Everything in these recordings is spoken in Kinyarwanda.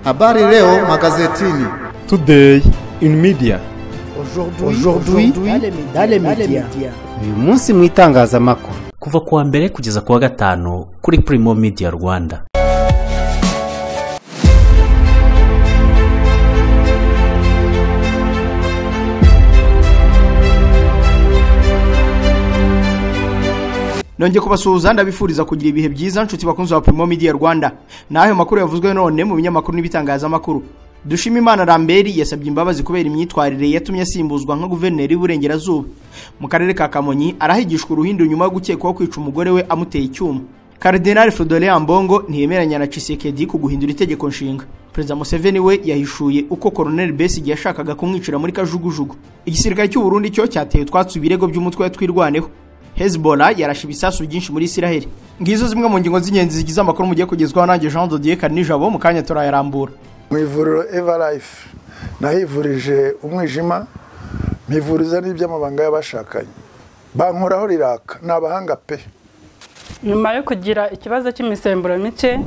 Habari leo magazetini. Today in media. Aujourd'hui dans les médias. uyu munsi mu itangazamakuru kuva ku wa mbere kugeza ku wa gatanu kuri Primo Media Rwanda nongeye kubasuhuza ndabifuriza kugira ibihe byiza nshuti bakunzi ba Primo Media Rwanda n'ayo makuru yavuzwe none mu binyamakuru n'ibitangazamakuru dushima imana ramberi yasabye imbabazi kubera imyitwarire yatumye asimbuzwa nka guverineri w'iburengerazuba mu karere ka kamonyi arahigishwa uruhindu nyuma yo gukekwaho kwica umugore we amuteye icyuma Cardinal Fodolea Ambongo ntiyemeranya na Chisekedi ku guhindura itegeko nshinga. Perezida Museveni we yahishuye uko Colonel Besigye yashakaga kumwicira muri kajugujugu. Igisirikare cy'u Burundi cyo cyateye utwatsi ibirego by'umutwe twirwaneho. Hezbollah yarashe ibisasu byinshi muri Isiraheli. Ngizo zimwe mu ngingo z'ingenzi zigize amakuru mugiye kugezwaho nanjye Jean de Dieu Kanijabo mu kanya turayarambura. mu ivuriro evarayifu nahivurije umwijima mpivuriza n'iby'amabanga y'abashakanye bankoraho riraka ni abahanga pe nyuma yo kugira ikibazo cy'imisemburo mike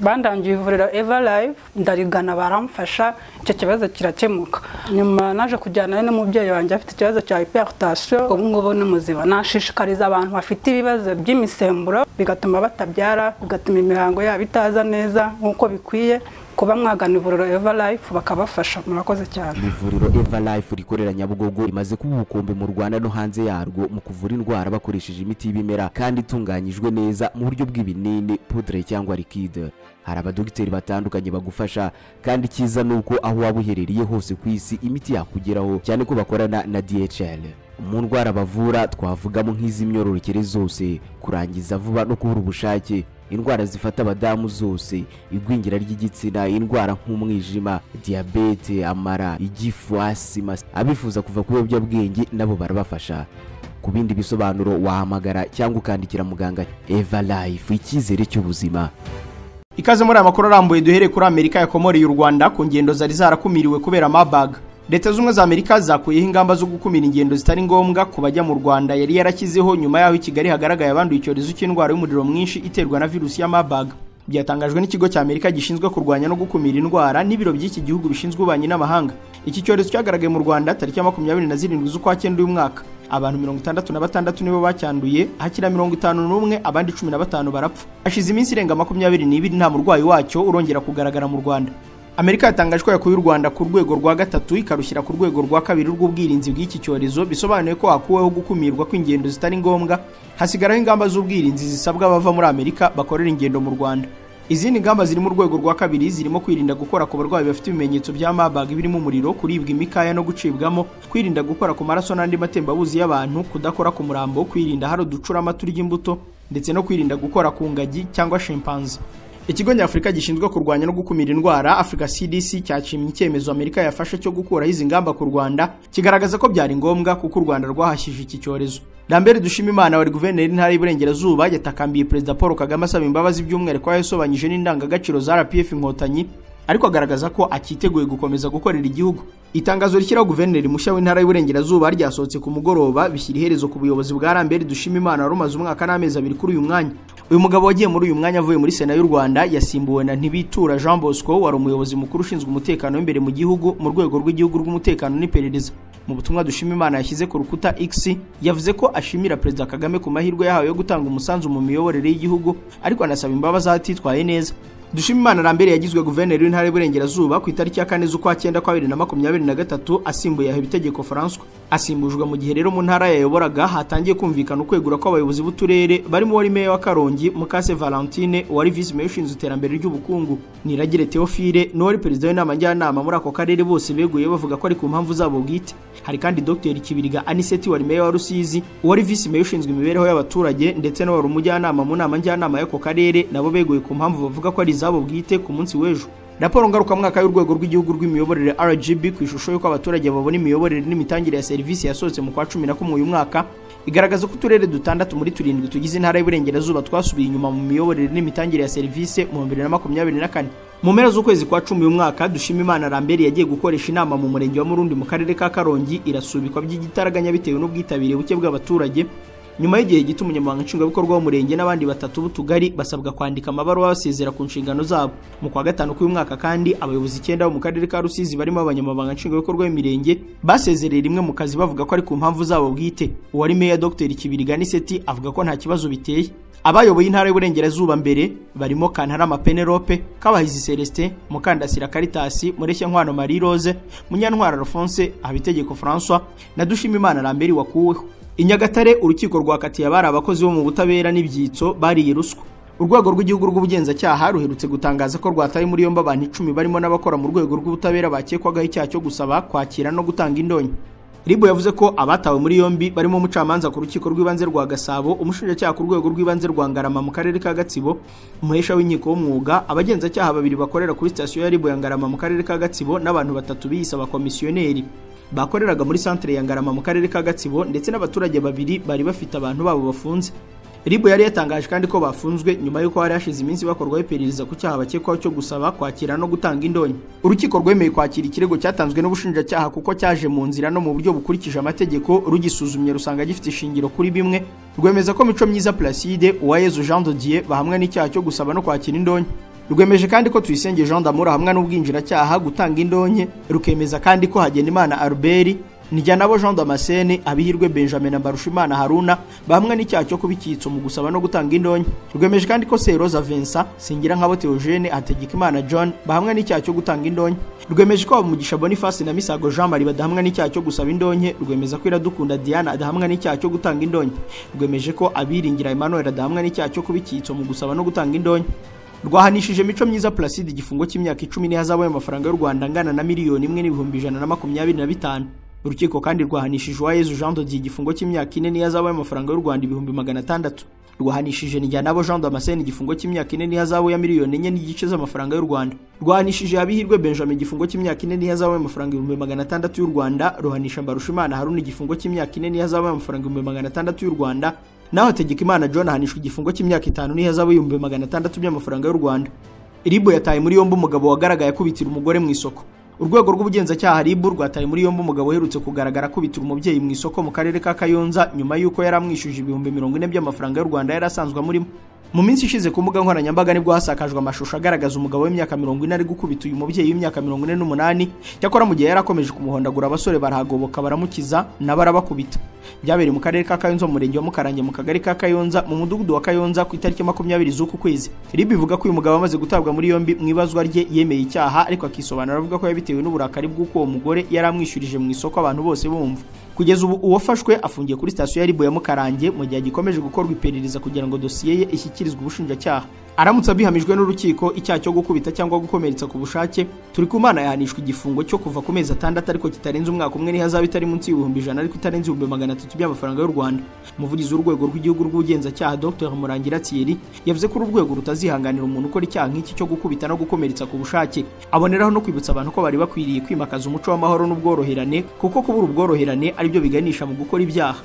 bandangiye ivuriro eva live ndarigana baramfasha icyo kibazo kirakemuka nyuma naje kujyana n'umubyeyi wanjye afite ikibazo cya hypertension ubu ngubu ni muzima nashishikariza abantu bafite ibibazo by'imisemburo bigatuma batabyara bigatuma imihango yabo itaza neza nk'uko bikwiye kuba mwagana ivuriro eva live bakabafasha murakoze cyane ivuriro eva life rikorera nyabugogo rimaze kuba ubukombe mu rwanda no hanze yarwo mu kuvura indwara bakoresheje imiti y'ibimera kandi itunganyijwe neza mu buryo bw'ibinini pudre cyangwa likide hari abadogiteri batandukanye bagufasha kandi icyiza ni uko aho waba uherereye hose ku isi imiti yakugeraho cyane ko bakorana na dhl mu ndwara bavura twavugamo nk'iz'imyororokere zose kurangiza vuba no kubura ubushake indwara zifata abadamu zose igwingira ry'igitsina indwara nk'umwijima diyabete amara igifu asima abifuza kuva ku biyobyabwenge nabo barabafasha ku bindi bisobanuro wahamagara cyangwa ukandikira muganga eva life icyizere cy'ubuzima Ikaze muri aya makuru arambuye duhereye kuri Amerika yakomoreye u Rwanda ku ngendo zari zarakumiriwe kubera mabaga. Leta z'ubumwe za Amerika zakuyeho ingamba zo gukumira ingendo zitari ngombwa ku bajya mu Rwanda yari yarashyizeho nyuma y'aho i Kigali hagaragaye abanduye icyorezo cy'indwara y'umuriro mwinshi iterwa na virusi ya mabaga. Byatangajwe n'ikigo cya Amerika gishinzwe kurwanya no gukumira indwara n'ibiro by'iki gihugu bishinzwe ububanyi n'amahanga. Iki cyorezo cyagaragaye mu Rwanda tariki ya makumyabiri na zirindwi z'ukwa cyenda uyu mwaka. abantu mirongo itandatu na batandatu nibo bacyanduye hakira mirongo itanu n'umwe abandi cumi na batanu barapfa hashize iminsi irenga makumyabiri n'ibiri nta murwayi wacyo urongera kugaragara mu rwanda amerika yatangaje ko yakuye u rwanda ku rwego rwa gatatu ikarushyira ku rwego rwa kabiri rw'ubwirinzi bw'iki cyorezo bisobanuye ko hakuweho gukumirwa kw'ingendo zitari ngombwa hasigaraho ingamba z'ubwirinzi zisabwa abava muri amerika bakorera ingendo mu rwanda izindi ngamba ziri mu rwego rwa kabiri zirimo kwirinda gukora ku barwayi bafite ibimenyetso bya mabaga birimo umuriro kuribwa imikaya no gucibwamo kwirinda gukora ku maraso n'andi matembabuzi y'abantu kudakora ku murambo kwirinda hari uducurama turya imbuto ndetse no kwirinda gukora ku ngagi cyangwa shimpanze ikigo nyafurika gishinzwe kurwanya no gukumira indwara afurika cdc cyashimye icyemezo amerika yafashe cyo gukuraho izi ngamba ku rwanda kigaragaza ko byari ngombwa kuko u rwanda rwahashyije iki cyorezo Lambert Dushimimana wari guverineri w'intara y'Iburengerazuba yatakambiye Perezida Paul Kagame asaba imbabazi by'umwihariko yasobanyije n'indangagaciro za RPF Inkotanyi ariko agaragaza ko akiteguye gukomeza gukorera igihugu itangazo rishyiraho guverineri mushya w'intara y'Iburengerazuba ryasohotse ku mugoroba bishyira iherezo ku buyobozi bwa Lambert Dushimimana wari umaze umwaka n'amezi abiri kuri uyu mwanya uyu mugabo wagiye muri uyu mwanya avuye muri Sena y'u Rwanda yasimbuwe na Ntibitura Jean Bosco wari umuyobozi mukuru ushinzwe umutekano w'imbere mu gihugu mu rwego rw'igihugu rw'umutekano n'iperereza mu butumwa dushima imana yashyize ku rukuta x yavuze ko ashimira perezida kagame ku mahirwe yahawe yo gutanga umusanzu mu miyoborere y'igihugu ariko anasaba imbabazi atitwaye neza dushimimana rambere yagizwe guverineri w'intara y'uburengerazuba ku itariki ya kane z'ukwa cyenda kwa bibiri na makumyabiri na gatatu asimbuye aha ibitegeko francois asimbujwe mu gihe rero mu ntara yayoboraga hatangiye kumvikana ukwegura kw'abayobozi b'uturere barimo wari meya wa karongi mukase valentine wari visi meya ushinzwe iterambere ry'ubukungu niragire theophile n'uwari perezida w'inama njyanama muri ako karere bose beguye bavuga ko ari ku mpamvu zabo bwite hari kandi dr kibiriga aniseti wari meya wa rusizi uwari visi meya ushinzwe imibereho y'abaturage ndetse n'uwari umujyanama mu nama njyanama y'ako karere nabo beguye ku mpamvu bavuga ko ari izabo bwite ku munsi w'ejo raporo ngarukamwaka y'urwego rw'igihugu rw'imiyoborere rgb ku ishusho y'uko abaturage babona imiyoborere n'imitangire ya serivisi yasohotse mu kwa cumi na kumwe uyu mwaka igaragaza ko uturere dutandatu muri turindwi tugize intara y'uburengerazuba twasubiye inyuma mu miyoborere n'imitangire ya serivisi mu bibiri na makumyabiri na kane mu mpera z'ukwezi kwa cumi uyu mwaka dushimimana ramberi yagiye gukoresha inama mu murenge wa murundi mu karere ka karongi irasubikwa by'igitaraganya bitewe n'ubwitabire buke bw'abaturage nyuma y'igihe gito umunyamabanga nshingwabikorwa w'umurenge n'abandi batatu b'utugari basabwa kwandika amabaruwa basezera ku nshingano zabo mu kwa gatanu k'uyu mwaka kandi abayobozi icyenda bo mu karere ka rusizi barimo abanyamabanga nshingwabikorwa b'imirenge basezereye rimwe mu kazi bavuga ko ari ku mpamvu zabo bwite uwari meya dr kibiriga niseti avuga ko nta kibazo biteye abayoboye intara y'uburengerazuba mbere barimo kantarama penelope kabahizi celestin mukandasira karitasi mureshya nkwano marie rose munyantwara alphonse habitegeko françois na dushimimana lamberi wakuweho i nyagatare urukiko rwakatiye abari abakozi bo mu butabera n'ibyitso bariye ruswa urwego rw'igihugu rw'ubugenzacyaha ruherutse gutangaza ko rwataye muri yombi abantu icumi barimo n'abakora mu rwego rw'ubutabera bakekwagaho icyaha cyo gusaba kwakira no gutanga indonyo ribu yavuze ko abatawe muri yombi barimo umucamanza ku rukiko rw'ibanze rwa gasabo umushinjacyaha ku rwego rw'ibanze rwa ngarama mu karere ka gatsibo umuhesha w'inkiko w'umwuga abagenzacyaha babiri bakorera kuri sitasiyo ya ribu ya ngarama mu karere ka gatsibo n'abantu batatu biyise abakomisiyoneri bakoreraga muri santere ya ngarama mu karere ka gatsibo ndetse n'abaturage babiri bari bafite abantu babo bafunze ribu yari yatangaje kandi ko bafunzwe nyuma y'uko hari hashize iminsi bakorwaho iperereza ku cyaha bakekwaho cyo gusaba kwakira no gutanga indonyo urukiko rwemeye kwakira ikirego cyatanzwe n'ubushinjacyaha kuko cyaje mu nzira no mu buryo bukurikije amategeko rugisuzumye rusanga gifite ishingiro kuri bimwe rwemeza ko mico myiza placide uwayezu jean dodier bahamwa n'icyaha cyo gusaba no kwakira indonyo rwemeje kandi ko tuyisenge jean d'amour ahamwa n'ubwinjiracyaha gutanga indonke rukemeza kandi ko hagenimana albert nijyanabo jean damascene abihirwe benjamin na mbarushimana haruna bahamwe n'icyaha cyo kubikitso mu gusaba no gutanga indonke rwemeje kandi ko seroza vincent singira nkabo theogene hategekimana john bahamwe n'icyaha cyo gutanga indonke rwemeje ko habumugisha boniface na misago jean marie badahamwa n'icyaha cyo gusaba indonke rwemeza ko iradukunda diana adahamwa n'icyaha cyo gutanga indonke rwemeje ko abiringira emmanuel adahamwa n'icyaha cyo kubikitso mu gusaba no gutanga indonke rwahanishije mico myiza placide igifungo cy'imyaka icumi n'ihazabaye amafaranga y'u rwanda angana na miliyoni imwe n'ibihumbi ijana na makumyabiri na bitanu urukiko kandi rwahanishije uwayezu jean dodier igifungo cy'imyaka ine n'ihazabaye amafaranga y'u rwanda ibihumbi magana atandatu rwahanishije nijyanabo jean damascene igifungo cy'imyaka ine n'ihazabu ya miliyoni enye n'igice z'amafaranga y'u rwanda rwahanishije habihirwe benjamin igifungo cy'imyaka ine n'ihazabu y'amafaranga ibihumbi magana atandatu y'u rwanda ruhanisha mbarushimana haruna igifungo cy'imyaka ine n'ihazabu y'amafaranga ibihumbi magana atandatu y'u rwanda naho hategekimana john ahanishwa igifungo cy'imyaka itanu n'ihazabu y'ibihumbi magana atandatu by'amafaranga y'u rwanda ribu yataye muri yombi umugabo wagaragaye akubitira umugore mu isoko urwego rw'ubugenzacyaha ribu rwataye muri yombi umugabo uherutse kugaragara akubitira umubyeyi mu isoko mu karere ka kayonza nyuma y'uko yari amwishyuje ibihumbi mirongo ine by'amafaranga y'u rwanda yari asanzwe amurimo mu minsi ishize ku mbuga nkoranyambaga nibwo hasakajwe amashusho agaragaza umugabo w'imyaka mirongo ine ari gukubita uyu mubyeyi w'imyaka mirongo ine n'umunani cyakora mu gihe yari akomeje kumuhondagura abasore barahagoboka baramukiza nabo arabakubita byabereye mu karere ka kayonza mu murenge wa mukarange mu kagari ka kayonza mu mudugudu wa kayonza ku itariki makumyabiri z'uku kwezi ribu ivuga ko uyu mugabo amaze gutabwa muri yombi mu ibazwa rye yemeye icyaha ariko akisobanura avuga ko yabitewe n'uburakari bw'uko uwo mugore yari amwishyurije mu isoko abantu bose bumva kugeza ubu uwafashwe afungiye kuri sitasiyo ya ribu ya mukarange mu gihe agikomeje gukorwa iperereza kugira ngo dosiye ye ishyikirizwe ubushinjacyaha aramutse abihamijwe n'urukiko icyaha cyo gukubita cyangwa gukomeretsa ku bushake turi ku mana yahanishwa igifungo cyo kuva ku mezi atandatu ariko kitarenze umwaka umwe n'ihazaba itari munsi y'ibihumbi ijana ariko itarenze ibihumbi magana atatu by'amafaranga y'u rwanda umuvugizi w'urwego rw'igihugu rw'ubugenzacyaha dr murangira thierry yavuze ko uru rwego rutazihanganira umuntu ukora icyaha nk'iki cyo gukubita no gukomeretsa ku bushake aboneraho no kwibutsa abantu ko bari bakwiriye kwimakaza umuco w'amahoro n'ubworoherane kuko kubura ubworoherane aribyo biganisha mu gukora ibyaha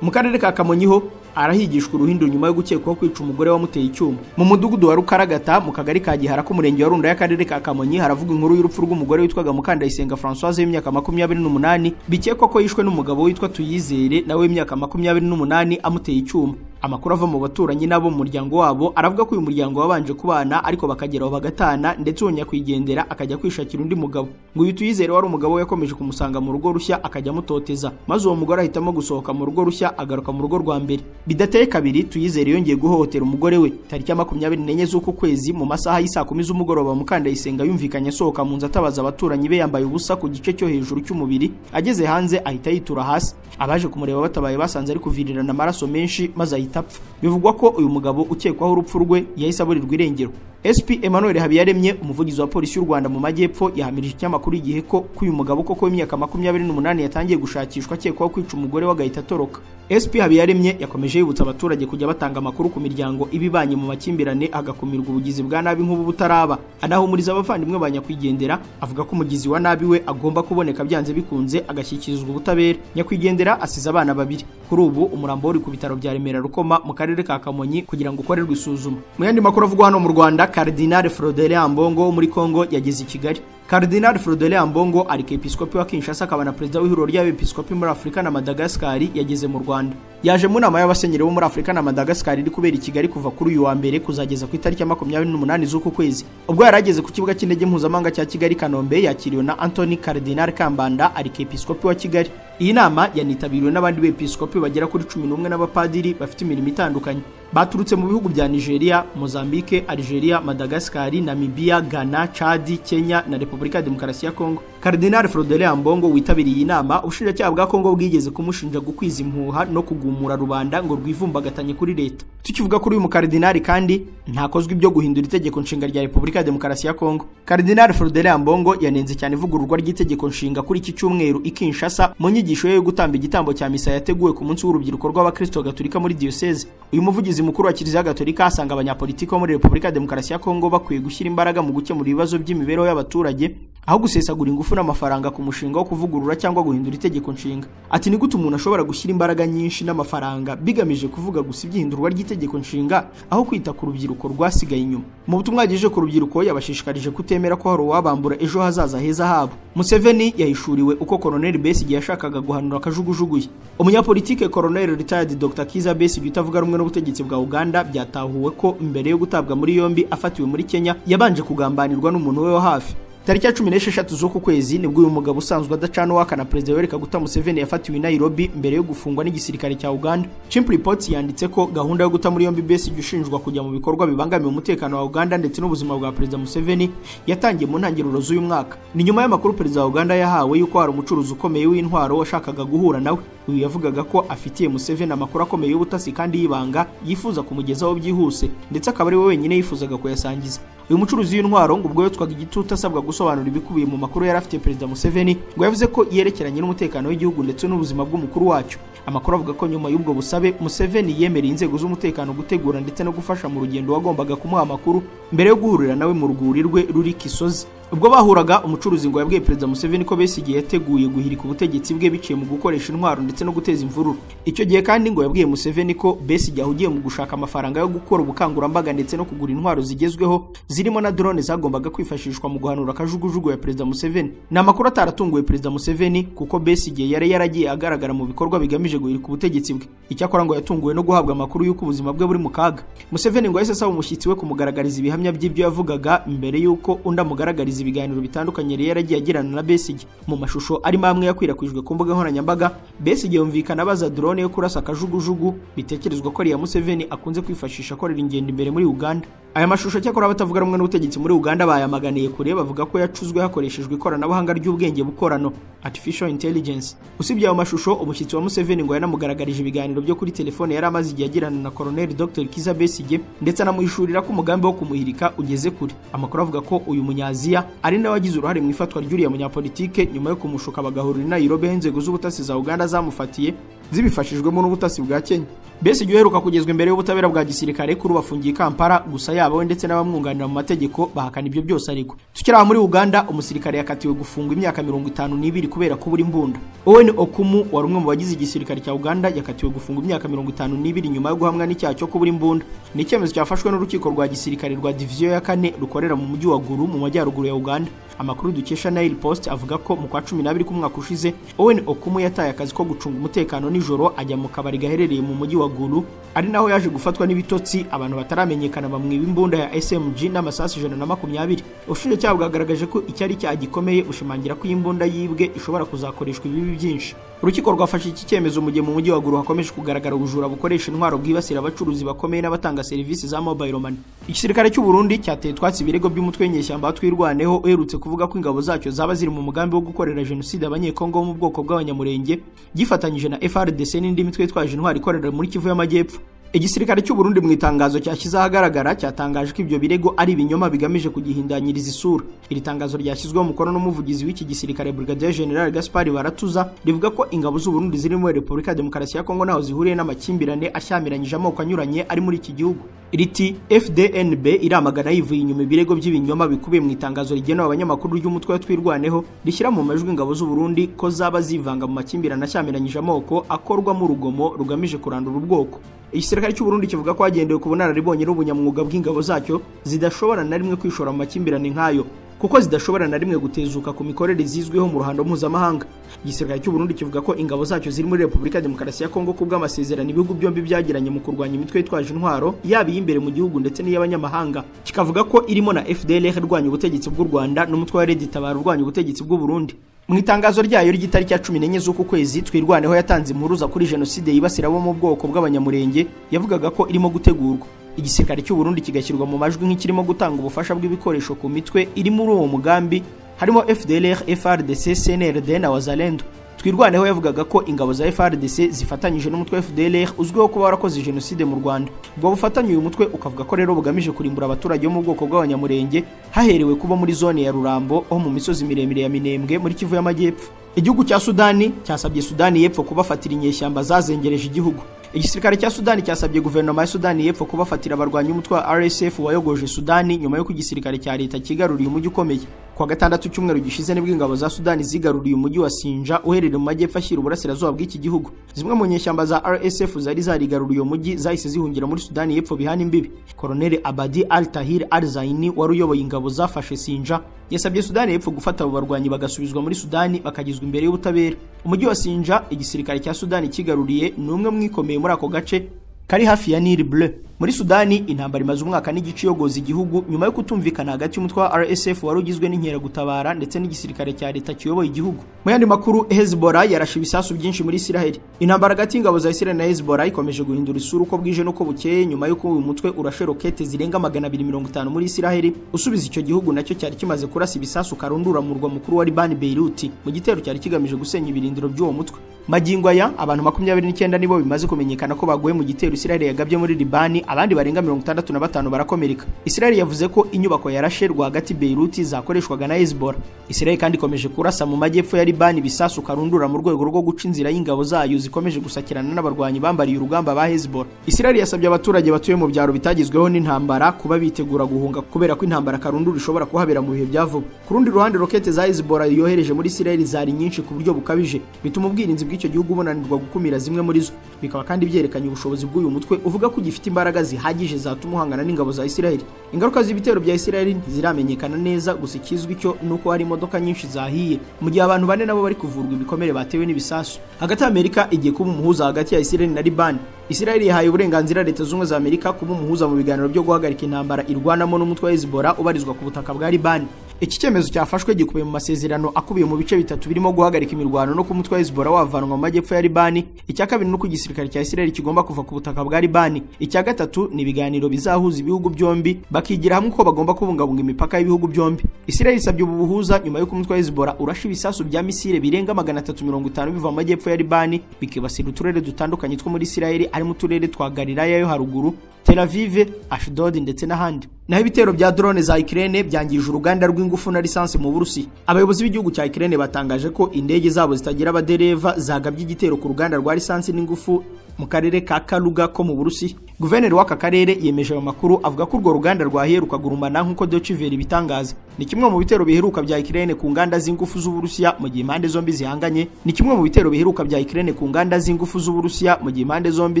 mu karere ka kamonyi ho arahigishwa uruhindo nyuma yo gukekwaho kwica umugore wamuteye icyuma mu mudugudu wa rukaragata mu kagari ka gihara k'umurenge wa runda y'akarere ka kamonyi haravuga inkuru y'urupfu rw'umugore witwaga mukandayisenga françoise w'imyaka makumyabiri n'umunani bikekwa ko yishwe n'umugabo witwa tuyizere nawe w'imyaka makumyabiri n'umunani amuteye icyuma amakuru ava mu baturanyi n'abo mu muryango wabo aravuga ko uyu muryango wabanje kubana ariko bakageraho bagatana ndetse uwo nyakwigendera akajya kwishakira undi mugabo ngo uyu tuyizere wari umugabo we yakomeje kumusanga mu rugo rushya akajya amutoteza maze uwo mugore ahitamo gusohoka mu rugo rushya agaruka mu rugo rwa mbere bidateye kabiri tuyizere yongeye guhohotera umugore we tariki ya makumyabiri n'enye z'uku kwezi mu masaha y'isaa kumi z'umugoroba mukandayisenga yumvikanye asohoka mu nzu atabaza abaturanyi be yambaye ubusa ku gice cyo hejuru cy'umubiri ageze hanze ahita yitura hasi abaje kumureba batabaye basanze ari kuvirirana amaraso menshi maze ahita apfa bivugwa ko uyu mugabo ukekwaho urupfu rwe yahise aburirwa irengero SP Emmanuel Habiyaremye umuvugizi wa polisi y'u Rwanda mu majyepfo yahamirije ikinyamakuru igihe ko ko uyu mugabo koko w'imyaka makumyabiri n'umunani yatangiye gushakishwa akekwaho kwica umugore w'agahita atoroka SP Habiyaremye yakomeje yibutsa abaturage kujya batanga amakuru ku miryango ibibanye mu makimbirane hagakumirwa ubugizi bwa nabi nk'ubu butaraba anahumuriza abavandimwe ba nyakwigendera avuga ko umugizi wa nabi we agomba kuboneka byanze bikunze agashyikirizwa ubutabera nyakwigendera asize abana babiri kuri ubu umurambo uri ku bitaro bya Remera Rukoma mu karere ka Kamonyi kugira ngo ukorerwe isuzuma mu yandi makuru avugwa hano mu Rwanda Cardinal Frodelia Ambongo wo muri Kongo yageze i Kigali Cardinal Frodolin Ambongo arikepiskopi wa Kinshasa akaba na perezida w'ihuriro ry'abepiskopi muri Afurika na Madagascar yageze mu Rwanda yaje mu nama y'abasenyeri bo muri Afurika na Madagascar iri kubera i Kigali kuva kuri uyu wa mbere kuzageza ku itariki ya makumyabiri n'umunani z'uku kwezi ubwo yari ageze ku kibuga cy'indege mpuzamahanga cya Kigali Kanombe yakiriwe na Anthony Cardinal Kambanda arikepiskopi wa Kigali iyi nama yanitabiriwe n'abandi bepiskopi bagera kuri cumi n'umwe n'abapadiri bafite imirimo itandukanye baturutse mu bihugu bya Nigeria, Mozambique, Algeria, Madagascar, Namibia, Ghana, Chad, Kenya na Repubulika ya Demokarasi ya Kongo. Cardinal Frodolin Ambongo witabiriye iyi nama, ubushinjacyaha bwa Kongo bwigeze kumushinja gukwiza impuha no kugumura rubanda ngo rwivumbagatanye kuri leta. Tukivuga kuri uyu mukardinali kandi ntakozwe ibyo guhindura itegeko nshinga rya Repubulika ya Demokarasi ya Kongo. Cardinal Frodolin Ambongo yanenze cyane ivugururwa ry'itegeko nshinga kuri iki cyumweru i Kinshasa mu nyigisho ye yo gutamba igitambo cya misa yateguwe ku munsi w'urubyiruko rw'Abakristo Gatolika muri Diocese. Uyu muvugizi umuyobozi mukuru wa kiliziya gatolika asanga abanyapolitiki bo muri repubulika ya demokarasi ya kongo bakwiye gushyira imbaraga mu gukemura ibibazo by'imibereho y'abaturage aho gusesagura ingufu n'amafaranga ku mushinga wo kuvugurura cyangwa guhindura itegeko nshinga ati ni gute umuntu ashobora gushyira imbaraga nyinshi n'amafaranga bigamije kuvuga gusa iby'ihindurwa ry'itegeko nshinga aho kwita ku rubyiruko rwasigaye inyuma mu butumwa yagejeje ku rubyiruko yabashishikarije kutemera ko hari uwabambura ejo hazaza heza habo museveni yahishuriwe uko koroneli besige yashakaga guhanura akajugujugu ye umunyapolitike koroneli retired dr kiza besige utavuga rumwe n'ubutegetsi bwa bwa Uganda byatahuwe ko mbere yo gutabwa muri yombi afatiwe muri Kenya yabanje kugambanirwa n'umuntu we wa hafi tariki ya cumi n'esheshatu z'uku kwezi nibwo uyu mugabo usanzwe adacana uwaka na perezida wereka guta museveni yafatiwe i nairobi mbere yo gufungwa n'igisirikare cya uganda chimp reports yanditse ko gahunda yo guta muri yombi besigye ushinjwa kujya mu bikorwa bibangamiye umutekano wa uganda ndetse n'ubuzima bwa perezida museveni yatangiye mu ntangiriro z'uyu mwaka ni nyuma y'amakuru perezida wa uganda yahawe y'uko hari umucuruzi ukomeye w'intwaro washakaga guhura nawe uyu yavugaga ko afitiye museveni amakuru akomeye y'ubutasi kandi y'ibanga yifuza kumugezaho byihuse ndetse akaba ari we wenyine yifuzaga kuyasangiza uyu mucuruzi w'intwaro ngo ubwo yotswaga igitutu asabwa gusobanura ibikubiye mu makuru yari afitiye perezida museveni ngo yavuze ko yerekeranye n'umutekano w'igihugu ndetse n'ubuzima bw'umukuru wacyo amakuru avuga ko nyuma y'ubwo busabe museveni yemereye inzego z'umutekano gutegura ndetse no gufasha mu rugendo wagombaga kumuha amakuru mbere yo guhurira nawe mu rwuri rwe ruri kisozi ubwo bahuraga umucuruzi ngo yabwiye perezida museveni ko besigye yateguye guhirika ubutegetsi bwe biciye mu gukoresha intwaro ndetse no guteza imvururu icyo gihe kandi ngo yabwiye museveni ko besigye ahugiye mu gushaka amafaranga yo gukora ubukangurambaga ndetse no kugura intwaro zigezweho zirimo na drone zagombaga kwifashishwa mu guhanura akajugujugu ya perezida museveni ni amakuru ataratunguye perezida museveni kuko besigye yari yaragiye agaragara mu bikorwa bigamije guhirika ubutegetsi bwe icyakora ngo yatunguwe no guhabwa amakuru y'uko ubuzima bwe buri mu kaga museveni ngo yahise asaba umushyitsi we kumugaragariza ibihamya by'ibyo yavugaga mbere y'uko undi amugaragariza ibiganiro bitandukanye yari yaragiye agirana na Besigye mu mashusho arimo amwe yakwirakwijwe ku mbuga nkoranyambaga Besigye yumvikana abaza drone yo kurasa akajugujugu bitekerezwa ko ari iya Museveni akunze kwifashisha akorera ingendo imbere muri Uganda aya mashusho cyakora abatavuga rumwe n'ubutegetsi muri Uganda bayamaganiye kure bavuga ko yacuzwe hakoreshejwe ikoranabuhanga ry'ubwenge bukorano artificial intelligence usibye ayo mashusho umushyitsi wa Museveni ngo yanamugaragarije ibiganiro byo kuri telefone yari amaze igihe agirana na Colonel Dr Kiza Besigye ndetse anamuhishurira ko umugambi wo kumuhirika ugeze kure amakuru avuga ko uyu munyaziya ari nawe wagize uruhare mu ifatwa ry'uriya munyapolitike nyuma yo kumushuka bagahurira i Nairobi aho inzego z'ubutasi za Uganda zamufatiye zibifashijwemo n'ubutasi bwa Kenya Besigye uheruka kugezwa imbere y'ubutabera bwa gisirikare kuri bafungiye Kampala gusa yabawe ndetse n'abamwunganira mu mategeko bahakana ibyo byose ariko tukiri aha muri Uganda umusirikare yakatiwe gufungwa imyaka mirongo itanu n'ibiri kubera kubura imbunda Owen Okumu wari umwe mu bagize igisirikare cya Uganda yakatiwe gufungwa imyaka mirongo itanu n'ibiri nyuma yo guhamwa n'icyaha cyo kubura imbunda ni icyemezo cyafashwe n'urukiko rwa gisirikare rwa diviziyo ya kane rukorera mu mujyi wa Gulu mu majyaruguru ya Uganda amakuru dukesha Nile Post avuga ko mu kwa cumi n'abiri k'umwaka ushize Owen Okumu yataye akazi ko gucunga umutekano nijoro ajya mu kabari gaherereye mu mujyi wa Gulu ari naho yaje gufatwa n'ibitotsi abantu bataramenyekana bamwiba imbunda ya SMG n'amasasu ijana na makumyabiri ubushinjacyaha bwagaragaje ko icyari icyaha gikomeye bushimangira ko iyi mbunda yibwe ishobora kuzakoreshwa ibibi byinshi urukiko rwafashe iki cyemezo mu gihe mu mujyi wa Gulu hakomeje kugaragara ubujura bukoresha intwaro bwibasira abacuruzi bakomeye n'abatanga serivisi za mobile money igisirikare cy'u Burundi cyateye twatsi ibirego by'umutwe w'inyeshyamba twirwaneho uherutse kuvuga ko ingabo zacyo zaba ziri mu mugambi wo gukorera jenoside abanyekongo bo mu bwoko bw'abanyamurenge gifatanyije na FRDC n'indi mitwe yitwaje intwari ikorera muri Kivu y'Amajyepfo igisirikare cy'u Burundi mu itangazo cyashyize ahagaragara cyatangaje ko ibyo birego ari ibinyoma bigamije kugihindanyiriza isura iri tangazo ryashyizweho umukono n'umuvugizi w'iki gisirikare Brigadier General Gaspard Baratuza rivuga ko ingabo z'u Burundi ziri muri Repubulika ya Demokarasi ya Kongo naho zihuriye n'amakimbirane ashyamiranyije amoko anyuranye ari muri iki gihugu riti FDNB iramagana yivuye inyuma ibirego by'ibinyoma bikubiye mu itangazo rigenewe abanyamakuru ry'umutwe twirwaneho rishyira mu majwi ingabo z'u Burundi ko zaba zivanga mu makimbirane ashyamiranyije amoko akorwamo urugomo rugamije kurandura ubwoko igisirikare cy'u Burundi kivuga ko hagendewe ku bunararibonye n'ubunyamwuga bw'ingabo zacyo zidashobora na rimwe kwishora mu makimbirane nk'ayo kuko zidashobora na rimwe gutezuka ku mikorere zizwiho mu ruhando mpuzamahanga igisirikare cy'u Burundi kivuga ko ingabo zacyo ziri muri Repubulika ya Demokarasi ya Kongo ku bw'amasezerano ibihugu byombi byagiranye mu kurwanya imitwe yitwaje intwaro yaba iy'imbere mu gihugu ndetse n'iy'abanyamahanga kikavuga ko irimo na FDLR irwanya ubutegetsi bw'u Rwanda n'umutwe wa Red Tabara urwanya ubutegetsi bw'u Burundi mu itangazo ryayo ry'itariki ya cumi n'enye z'uku kwezi twirwaneho yatanze impuruza kuri jenoside yibasira abo mu bwoko bw'abanyamurenge yavugaga ko irimo gutegurwa igisirikare cy'u Burundi kigashyirwa mu majwi nk'ikirimo gutanga ubufasha bw'ibikoresho ku mitwe iri muri uwo mugambi harimo FDLR, FRDC, CNRD na Wazalendo twirwaneho yavugaga ko ingabo za FRDC zifatanyije n'umutwe wa FDLR uzwiho kuba warakoze jenoside mu Rwanda ubwo bufatanye uyu mutwe ukavuga ko rero bugamije kurimbura abaturage bo mu bwoko bw'abanyamurenge haherewe kuba muri zone ya Rurambo ho mu misozi miremire ya Minembwe muri Kivu y'Amajyepfo igihugu cya Sudani cyasabye Sudani y'Epfo kubafatira inyeshyamba zazengereje igihugu igisirikare cya Sudani cyasabye guverinoma ya Sudani y'Epfo kubafatira abarwanyi umutwe wa RSF wayogoje Sudani nyuma y'uko igisirikare cya leta kigaruriye umujyi ukomeye kwa gatandatu cyumweru gishize nibwo ingabo za Sudani zigaruriye umujyi wa Sinja uherereye mu majyepfo ashyira uburasirazuba bw'iki gihugu zimwe mu nyeshyamba za RSF zari zarigaruriye umujyi zahise zihungira muri Sudani y'Epfo bihana imbibi Colonel Abadi Al Tahir Al Zaini wari uyoboye ingabo zafashe Sinja yasabye Sudani y'Epfo gufata abo barwanyi bagasubizwa muri Sudani bakagizwa imbere y'ubutabera umujyi wa Sinja igisirikare cya Sudani kigaruriye ni umwe mwikomeye muri ako gace kari hafi ya Nile Bleu muri Sudani intambara imaze umwaka n'igice yogoza igihugu nyuma yo kutumvikana hagati y'umutwe wa RSF wari ugizwe n'inkeragutabara ndetse n'igisirikare cya leta kiyoboye igihugu mu yandi makuru Hezbollah yarashe ibisasu byinshi muri Israel intambara hagati y'ingabo za Israel na Hezbollah ikomeje guhindura isura uko bwije n'uko bukeye nyuma y'uko uyu mutwe urashe rokete zirenga 250 muri Israel usubiza icyo gihugu nacyo cyari kimaze kurasa ibisasu karundura mu murwa mukuru wa Liban Beirut mu gitero cyari kigamije gusenya ibirindiro by'uwo mutwe magingo aya abantu 29 nibo bimaze kumenyekana ko baguye mu gitero Israel yagabye muri Liban abandi barenga mirongo itandatu na batanu barakomereka Israel yavuze ko inyubako yarashe rwagati Beirut zakoreshwaga na Hezbollah Israel kandi ikomeje kurasa mu majyepfo ya Liban ibisasu karundura mu rwego rwo guca inzira y'ingabo zayo zikomeje gusakirana n'abarwanyi bambariye urugamba ba Hezbollah Israel yasabye abaturage batuye mu byaro bitagizweho n'intambara kuba bitegura guhunga kubera ko intambara karundura ishobora kuhabera mu bihe bya vuba ku rundi ruhande rokete za Hezbollah yohereje muri Israel zari nyinshi ku buryo bukabije bituma ubwirinzi bw'icyo gihugu bunanirwa gukumira zimwe muri zo bikaba kandi byerekanye ubushobozi bw'uyu mutwe uvuga ko ugifite imbaraga imbaraga zihagije zatuma uhangana n'ingabo za Isiraheli ingaruka z'ibitero bya Isiraheli ntiziramenyekana neza gusa ikizwi cyo nuko hari imodoka nyinshi zahiye mu gihe abantu bane nabo bari kuvurwa ibikomere batewe n'ibisasu hagati Amerika igiye kuba umuhuza hagati ya Isiraheli na Liban Isiraheli yahaye uburenganzira leta zunze za Amerika kuba umuhuza mu biganiro byo guhagarika intambara irwanamo n'umutwe wa Hezbollah ubarizwa ku butaka bwa Liban iki cyemezo cyafashwe gikubiye mu masezerano akubiye mu bice bitatu birimo guhagarika imirwano no kumutwa Hezbollah wavanwa mu majyepfo ya Libani icya kabiri nuko igisirikare cya Israel kigomba kuva ku butaka bwa Libani icya gatatu ni ibiganiro bizahuza ibihugu byombi bakigira hamwe uko bagomba kubungabunga imipaka y'ibihugu byombi Israel isabye ubu buhuza nyuma yo kumutwa Hezbollah urasha ibisasu bya misile birenga 350 biva mu majyepfo ya Libani bikibasira uturere dutandukanye two muri Israel harimo uturere twa Galilaya yo haruguru Tel Aviv, Ashdod ndetse n'ahandi. Naho ibitero bya drone za Ukraine byangije uruganda rw'ingufu na lisansi mu Burusi. Abayobozi b'igihugu cya Ukraine batangaje ko indege zabo zitagira abadereva zagabye igitero ku ruganda rwa lisansi n'ingufu mu karere ka Kaluga ko mu Burusi. Guverineri w'aka karere yemeje ayo makuru avuga ko urwo ruganda rwaheruka gurumana nk'uko Deutsche Welle ibitangaza. Ni kimwe mu bitero biheruka bya Ukraine ku nganda z'ingufu z'Uburusiya mu gihe impande zombi zihanganye. Ni kimwe mu bitero biheruka bya Ukraine ku nganda z'ingufu z'Uburusiya mu gihe impande zombi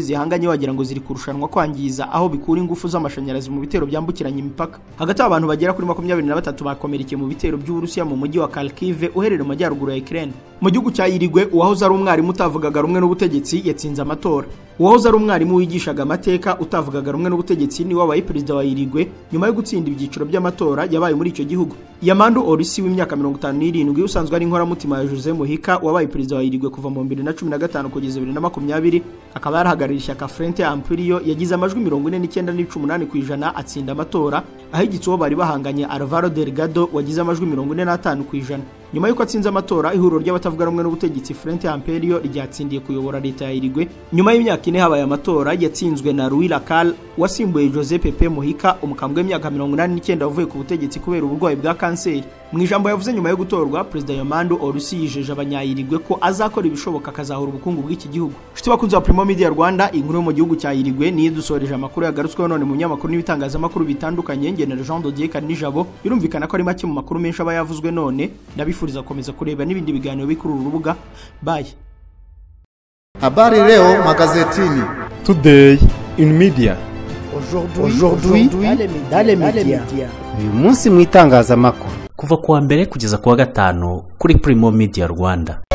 zihanganye wagira ngo ziri kurushanwa kwangiza aho bikura ingufu z'amashanyarazi mu bitero byambukiranya imipaka hagati aho abantu bagera kuri makumyabiri na batatu bakomerekeye mu bitero by'uburusiya mu mujyi wa kharkive uherereye mu majyaruguru ya ukraine mu gihugu cya irigwe uwahoze ari umwarimu utavugaga rumwe n'ubutegetsi yatsinze amatora uwahoze ari umwarimu wigishaga amateka utavugaga rumwe n'ubutegetsi ni wabaye perezida wa irigwe nyuma yo gutsinda ibyiciro by'amatora yabaye muri icyo gihugu yamandu orisi w'imyaka mirongo itanu n'irindwi usanzwe ari inkoramutima ya jose muhika wabaye perezida wa irigwe kuva mu bibiri na cumi na gatanu kugeza bibiri na makumyabiri akaba yarahagarariye ishyaka frente ampuriyo yagize amajwi mirongo ine n'icyenda n'ibice umunani ku ijana atsinda amatora ahigitse uwo bari bahanganye alvaro delgado wagize amajwi mirongo ine n'atanu ku ijana nyuma y'uko atsinze amatora ihuriro ry'abatavuga rumwe n'ubutegetsi frente amperiyo ryatsindiye kuyobora leta ya irigwe nyuma y'imyaka ine habaye amatora yatsinzwe na louis lacal wasimbuye jose pepe muhika umukambwe w'imyaka mirongo inani n'icyenda wavuye ku butegetsi kubera uburwayi bwa kanseri mu ijambo yavuze nyuma yo gutorwa perezida yomando orusi yijeje abanyayirigwe ko azakora ibishoboka akazahura ubukungu bw'iki gihugu nshuti bakunzi wa primo media rwanda inkuru yo mu gihugu cya irigwe niyo dusoreje amakuru yagarutsweho none mu binyamakuru n'ibitangazamakuru bitandukanye ngenera jean dodier karinijabo birumvikana ko ari make mu makuru menshi aba yavuzwe none ndabifuriza gukomeza kureba n'ibindi biganiro biri kuri uru rubuga baye Habari leo magazetini. Today in media. Aujourd'hui dans les médias. Uyu munsi mu itangazamakuru kuva ku wa mbere kugeza ku wa gatanu kuri Primo Media Rwanda